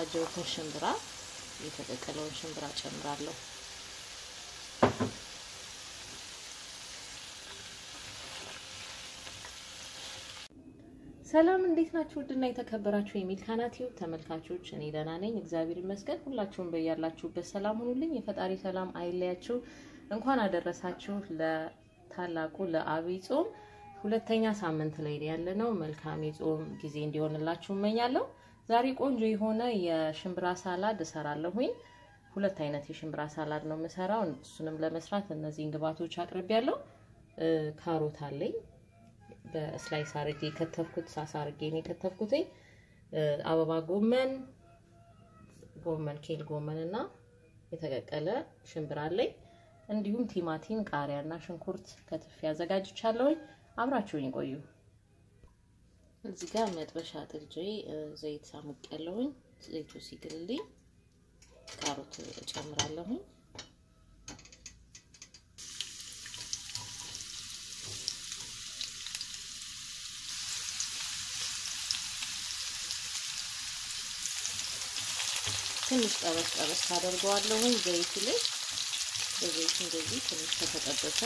ያዘጋጀሁትን ሽምብራ የተቀቀለውን ሽምብራ ጨምራለሁ። ሰላም እንዴት ናችሁ? ውድና የተከበራችሁ የሚልካና ቲዩብ ተመልካቾች፣ እኔ ደህና ነኝ፣ እግዚአብሔር ይመስገን። ሁላችሁም በያላችሁበት ሰላም ሁኑልኝ። የፈጣሪ ሰላም አይለያችሁ። እንኳን አደረሳችሁ ለታላቁ ለአብይ ጾም ሁለተኛ ሳምንት ላይ ያለነው። መልካም የጾም ጊዜ እንዲሆንላችሁ እመኛለሁ። ዛሬ ቆንጆ የሆነ የሽምብራ ሳላድ እሰራለሁኝ። ሁለት አይነት የሽምብራ ሳላድ ነው የምሰራው። እሱንም ለመስራት እነዚህን ግብዓቶች አቅርቤያለሁ። ካሮት አለኝ በስላይስ አርጌ የከተፍኩት ሳሳ አርጌ ነው የከተፍኩት። አበባ ጎመን ጎመን ኬል ጎመን እና የተቀቀለ ሽምብራ አለኝ። እንዲሁም ቲማቲም፣ ቃሪያ እና ሽንኩርት ከትፌ አዘጋጅቻለሁኝ። አብራችሁኝ ቆዩ። እዚህ ጋር መጥበሻ ጥጄ ዘይት ሳሙቅ ያለሁኝ። ዘይቱ ሲግልልኝ ካሮት እጨምራለሁኝ። ትንሽ ጠበስ ጠበስ ታደርገዋለሁኝ ዘይቱ ላይ በዘይቱ እንደዚህ ትንሽ ከተጠበሰ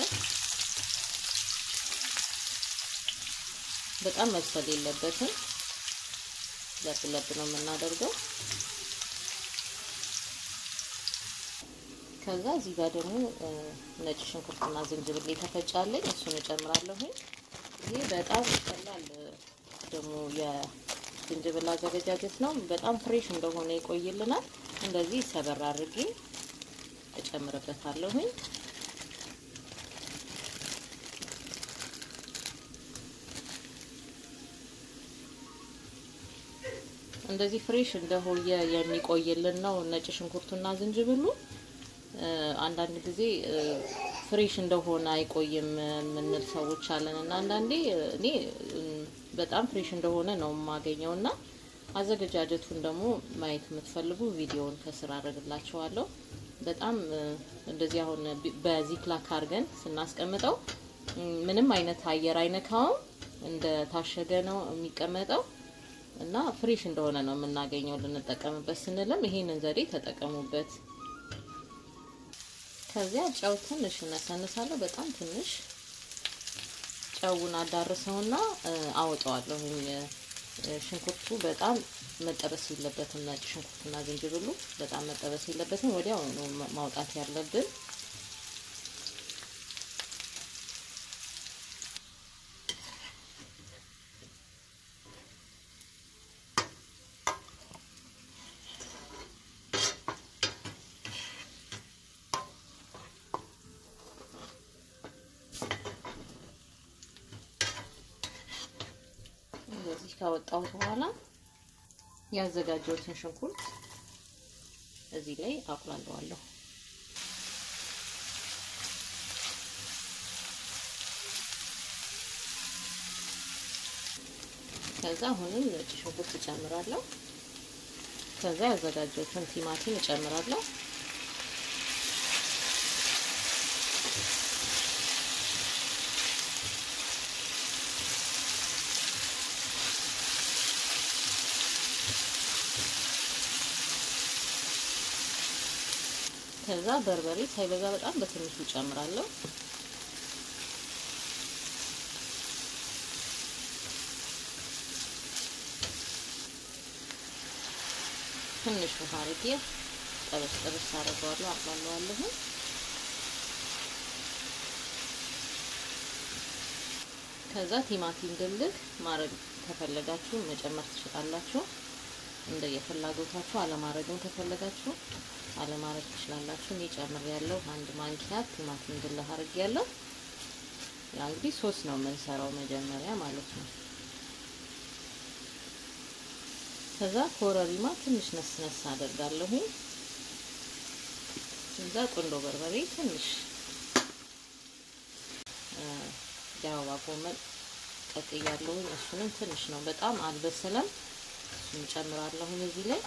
በጣም መብሰል የለበትም። ለብ ለብ ነው የምናደርገው። ከዛ እዚህ ጋር ደግሞ ነጭ ሽንኩርትና ዝንጅብል የተፈጫለኝ እሱን እጨምራለሁኝ። ይሄ በጣም ቀላል ደግሞ የዝንጅብል አዘገጃጀት ነው። በጣም ፍሬሽ እንደሆነ ይቆይልናል። እንደዚህ ሰበር አድርጌ እጨምርበታለሁኝ። እንደዚህ ፍሬሽ እንደሆየ የሚቆይልን ነው ነጭ ሽንኩርቱና ዝንጅብሉ። አንዳንድ ጊዜ ፍሬሽ እንደሆነ አይቆይም የምንል ሰዎች አለን እና አንዳንዴ እኔ በጣም ፍሬሽ እንደሆነ ነው የማገኘው እና አዘገጃጀቱን ደግሞ ማየት የምትፈልጉ ቪዲዮውን ከስር አደርግላችኋለሁ። በጣም እንደዚህ አሁን በዚህ ፕላክ አድርገን ስናስቀምጠው ምንም አይነት አየር አይነካውም፣ እንደ ታሸገ ነው የሚቀመጠው እና ፍሬሽ እንደሆነ ነው የምናገኘው። ልንጠቀምበት ስንልም ይሄንን ዘዴ ተጠቀሙበት። ከዚያ ጨው ትንሽ እነሰንሳለሁ፣ በጣም ትንሽ ጨውን አዳርሰውና አወጣዋለሁ። ሽንኩርቱ በጣም መጠበስ የለበትም። ነጭ ሽንኩርትና ዝንጅብሉ በጣም መጠበስ የለበትም። ወዲያው ነው ማውጣት ያለብን። እንደዚህ ካወጣሁት በኋላ ያዘጋጀሁትን ሽንኩርት እዚህ ላይ አቁላለዋለሁ። ከዛ አሁንም ነጭ ሽንኩርት እጨምራለሁ። ከዛ ያዘጋጀሁትን ቲማቲም እጨምራለሁ። ከዛ በርበሬ ሳይበዛ በጣም በትንሹ ጨምራለሁ። ትንሽ ውሃ አድርጌ ጠበስ ጠበስ አደርገዋለሁ፣ አቅላለዋለሁ። ከዛ ቲማቲም ድልህ ማድረግ ከፈለጋችሁ መጨመር ትችላላችሁ። እንደ የፍላጎታችሁ አለማድረግም ከፈለጋችሁ አለማድረግ ትችላላችሁ። እኔ ጨምሬያለሁ። አንድ ማንኪያ ቲማቲም ድልህ አድርጌያለሁ። ያ እንግዲህ ሶስ ነው የምንሰራው መጀመሪያ ማለት ነው። ከዛ ኮረሪማ ትንሽ ነስነስ አደርጋለሁ። ከዛ ቁንዶ በርበሬ ትንሽ የአበባ ጎመን ቀቅያለሁ። እሱንም ትንሽ ነው፣ በጣም አልበሰለም። እሱን ጨምራለሁ እዚህ ላይ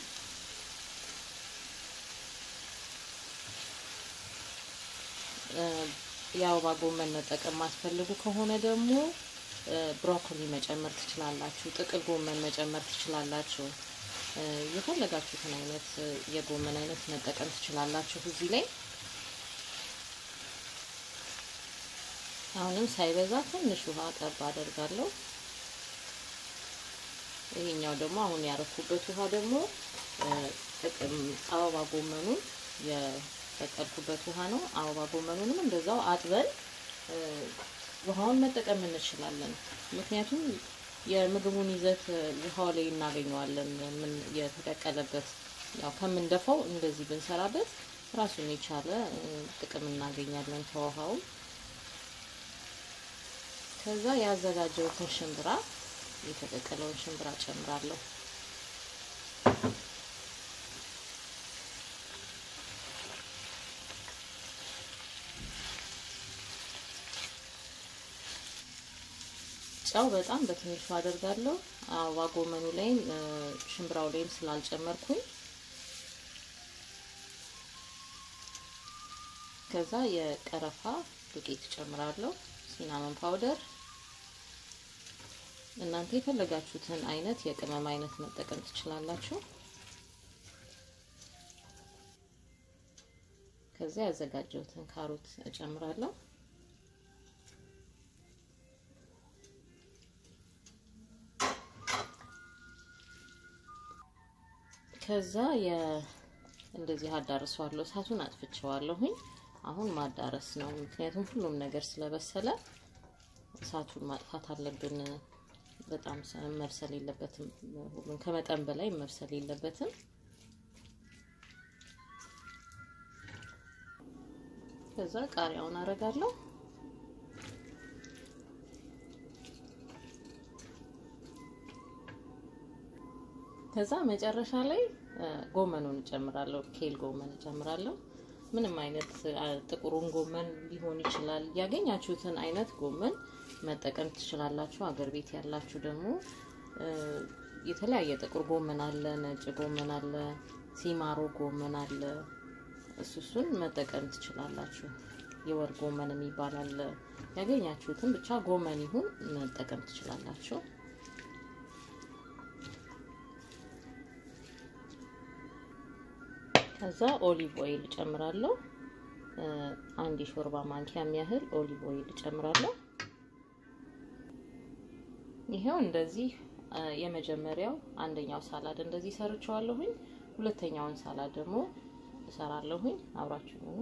የአበባ ጎመን መጠቀም ማስፈልጉ ከሆነ ደግሞ ብሮኮሊ መጨመር ትችላላችሁ። ጥቅል ጎመን መጨመር ትችላላችሁ። የፈለጋችሁትን አይነት የጎመን አይነት መጠቀም ትችላላችሁ እዚህ ላይ አሁንም ሳይበዛ ትንሽ ውሃ ጠብ አደርጋለሁ። ይሄኛው ደግሞ አሁን ያረኩበት ውሃ ደግሞ ጥቅም አበባ ጎመኑን የቀቀልኩበት ውሃ ነው። አበባ ጎመኑንም እንደዛው አጥበን ውሃውን መጠቀም እንችላለን። ምክንያቱም የምግቡን ይዘት ውሃው ላይ እናገኘዋለን። ምን የተቀቀለበት ያው ከምንደፋው እንደዚህ ብንሰራበት ራሱን የቻለ ጥቅም እናገኛለን ከውሃው። ከዛ ያዘጋጀሁትን ሽምብራ የተቀቀለውን ሽምብራ ጨምራለሁ። ጨው በጣም በትንሹ አደርጋለሁ። አበባ ጎመኑ ላይም ሽምብራው ላይም ስላልጨመርኩኝ ከዛ የቀረፋ ዱቄት ጨምራለሁ። ሲናመን ፓውደር እናንተ የፈለጋችሁትን አይነት የቅመም አይነት መጠቀም ትችላላችሁ። ከዛ ያዘጋጀሁትን ካሮት እጨምራለሁ። ከዛ የ እንደዚህ አዳርሰዋለሁ። እሳቱን አጥፍቼዋለሁኝ። አሁን ማዳረስ ነው። ምክንያቱም ሁሉም ነገር ስለበሰለ እሳቱን ማጥፋት አለብን። በጣም መብሰል የለበትም። ሁሉም ከመጠን በላይ መብሰል የለበትም። ከዛ ቃሪያውን አረጋለሁ። ከዛ መጨረሻ ላይ ጎመኑን እጨምራለሁ። ኬል ጎመን እጨምራለሁ። ምንም አይነት ጥቁሩን ጎመን ሊሆን ይችላል። ያገኛችሁትን አይነት ጎመን መጠቀም ትችላላችሁ። አገር ቤት ያላችሁ ደግሞ የተለያየ ጥቁር ጎመን አለ፣ ነጭ ጎመን አለ፣ ሲማሮ ጎመን አለ። እሱ እሱን መጠቀም ትችላላችሁ። የወር ጎመን የሚባል አለ። ያገኛችሁትን ብቻ ጎመን ይሁን መጠቀም ትችላላችሁ። ከዛ ኦሊቭ ኦይል እጨምራለሁ። አንድ የሾርባ ማንኪያ የሚያህል ኦሊቭ ኦይል እጨምራለሁ። ይሄው እንደዚህ የመጀመሪያው አንደኛው ሳላድ እንደዚህ ሰርቸዋለሁኝ። ሁለተኛውን ሳላድ ደግሞ እሰራለሁኝ። አብራችሁ ነው።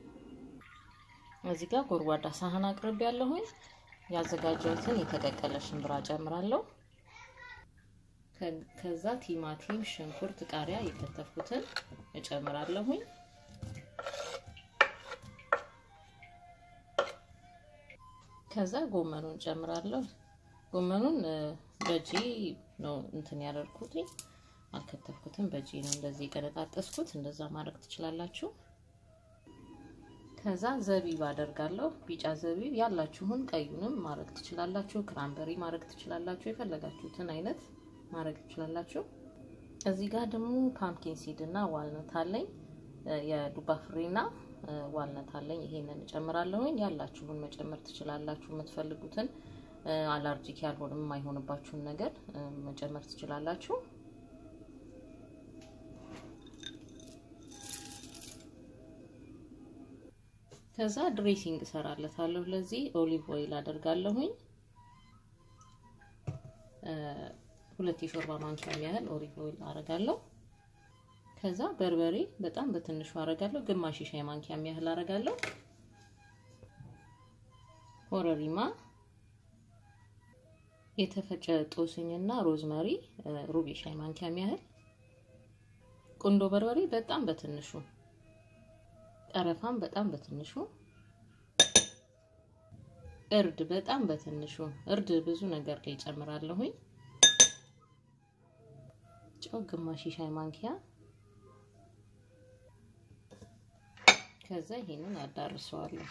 እዚህ ጋር ጎድጓዳ ሳህን አቅርቤ ያለሁኝ። ያዘጋጀሁትን የተቀቀለ ሽምብራ ጨምራለሁ። ከዛ ቲማቲም፣ ሽንኩርት፣ ቃሪያ የከተፍኩትን እጨምራለሁኝ። ከዛ ጎመኑን ጨምራለሁ። ጎመኑን በእጄ ነው እንትን ያደርኩት፣ አልከተፍኩትም። በእጄ ነው እንደዚህ የቀነጣጠስኩት። እንደዛ ማድረግ ትችላላችሁ። ከዛ ዘቢብ አደርጋለሁ። ቢጫ ዘቢብ ያላችሁን ቀዩንም ማድረግ ትችላላችሁ። ክራምበሪ ማድረግ ትችላላችሁ። የፈለጋችሁትን አይነት ማድረግ ትችላላችሁ። እዚህ ጋር ደግሞ ፓምኪን ሲድ እና ዋልነት አለኝ። የዱባ ፍሬና ዋልነት አለኝ። ይሄንን እጨምራለሁኝ። ያላችሁን መጨመር ትችላላችሁ። የምትፈልጉትን አላርጂክ ያልሆነ የማይሆንባችሁን ነገር መጨመር ትችላላችሁ። ከዛ ድሬሲንግ እሰራለታለሁ። ለዚህ ኦሊቭ ኦይል አደርጋለሁኝ። ሁለት የሾርባ ማንኪያ ያህል ኦሊቭ ኦይል አረጋለሁ። ከዛ በርበሬ በጣም በትንሹ አረጋለሁ። ግማሽ ሻይ ማንኪያ ያህል አረጋለሁ። ኮረሪማ፣ የተፈጨ ጦስኝና ሮዝመሪ ሩብ ሻይ ማንኪያ ያህል፣ ቁንዶ በርበሬ በጣም በትንሹ፣ ቀረፋም በጣም በትንሹ፣ እርድ በጣም በትንሹ። እርድ ብዙ ነገር ላይ ጨምራለሁኝ። ጨው ግማሽ ሻይ ማንኪያ ከዛ ይሄንን አዳርሰዋለሁ።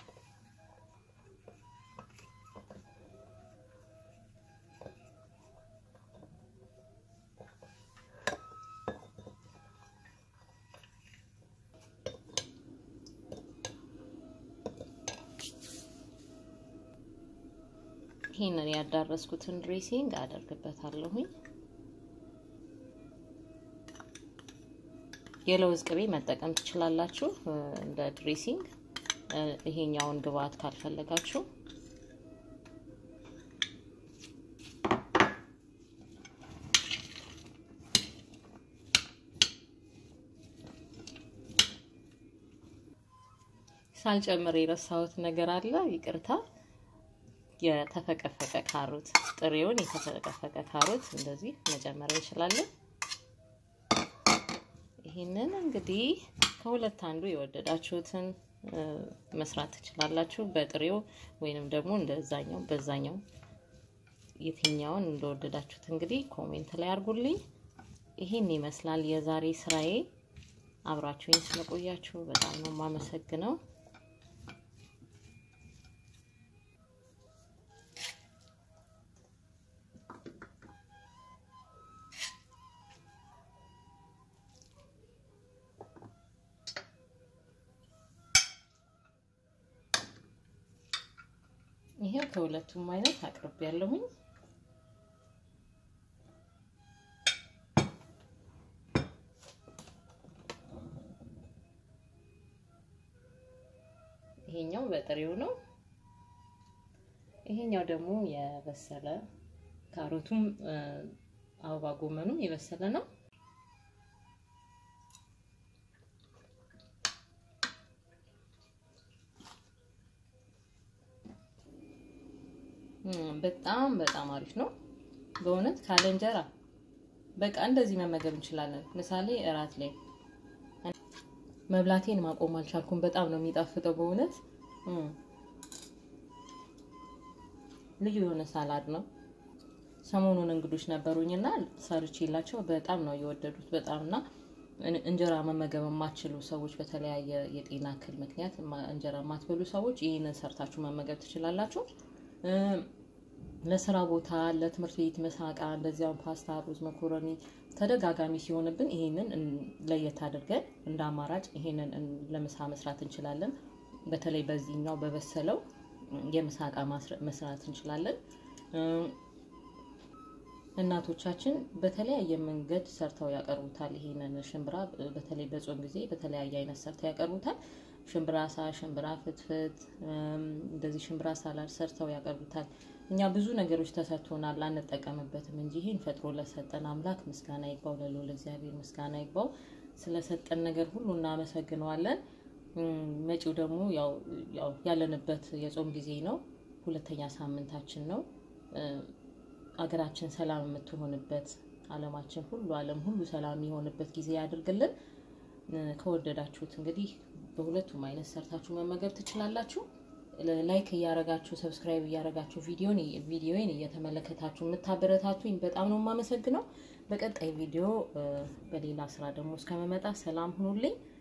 ይሄንን ያዳረስኩትን ድሬሲንግ አደርግበታለሁኝ። የለውዝ ቅቤ መጠቀም ትችላላችሁ እንደ ድሬሲንግ። ይሄኛውን ግብአት ካልፈለጋችሁ ሳልጨምር የረሳሁት ነገር አለ፣ ይቅርታ። የተፈቀፈቀ ካሮት ጥሬውን የተፈቀፈቀ ካሮት እንደዚህ መጨመር እንችላለን። ይህንን እንግዲህ ከሁለት አንዱ የወደዳችሁትን መስራት ትችላላችሁ። በጥሬው ወይንም ደግሞ እንደዛኛው በዛኛው የትኛውን እንደወደዳችሁት እንግዲህ ኮሜንት ላይ አድርጉልኝ። ይህን ይመስላል የዛሬ ስራዬ። አብራችሁኝ ስለቆያችሁ በጣም ነው የማመሰግነው። ይሄው ከሁለቱም አይነት አቅርቤ ያለሁኝ ይሄኛው በጥሬው ነው። ይሄኛው ደግሞ የበሰለ ካሮቱም አበባ ጎመኑም የበሰለ ነው። በጣም በጣም አሪፍ ነው በእውነት ካለ እንጀራ በቃ እንደዚህ መመገብ እንችላለን። ምሳሌ እራት ላይ መብላቴን ማቆም አልቻልኩም። በጣም ነው የሚጣፍጠው በእውነት ልዩ የሆነ ሳላድ ነው። ሰሞኑን እንግዶች ነበሩኝና ሰርቼላቸው በጣም ነው የወደዱት። በጣም እና እንጀራ መመገብ የማትችሉ ሰዎች በተለያየ የጤና እክል ምክንያት እንጀራ የማትበሉ ሰዎች ይህንን ሰርታችሁ መመገብ ትችላላችሁ። ለስራ ቦታ፣ ለትምህርት ቤት መሳቃ፣ እንደዚያም ፓስታ፣ ሩዝ፣ መኮረኒ ተደጋጋሚ ሲሆንብን ይሄንን ለየት አድርገን እንደ አማራጭ ይሄንን ለምሳ መስራት እንችላለን። በተለይ በዚህኛው በበሰለው የምሳቃ መስራት እንችላለን። እናቶቻችን በተለያየ መንገድ ሰርተው ያቀርቡታል። ይሄንን ሽምብራ በተለይ በጾም ጊዜ በተለያየ አይነት ሰርተው ያቀርቡታል። ሽምብራ ሳ፣ ሽምብራ ፍትፍት፣ እንደዚህ ሽምብራ ሳላድ ሰርተው ያቀርቡታል። እኛ ብዙ ነገሮች ተሰጥቶናል አንጠቀምበትም እንጂ ይህን ፈጥሮ ለሰጠን አምላክ ምስጋና ይግባው፣ ለልዑል እግዚአብሔር ምስጋና ይግባው። ስለሰጠን ነገር ሁሉ እናመሰግነዋለን። መጪው ደግሞ ያው ያለንበት የጾም ጊዜ ነው። ሁለተኛ ሳምንታችን ነው። አገራችን ሰላም የምትሆንበት ዓለማችን ሁሉ ዓለም ሁሉ ሰላም የሚሆንበት ጊዜ ያድርግልን። ከወደዳችሁት እንግዲህ በሁለቱም አይነት ሰርታችሁ መመገብ ትችላላችሁ። ላይክ እያረጋችሁ ሰብስክራይብ እያረጋችሁ ቪዲዮን ቪዲዮን እየተመለከታችሁ የምታበረታቱኝ በጣም ነው የማመሰግነው። በቀጣይ ቪዲዮ በሌላ ስራ ደግሞ እስከመመጣ ሰላም ሁኑልኝ።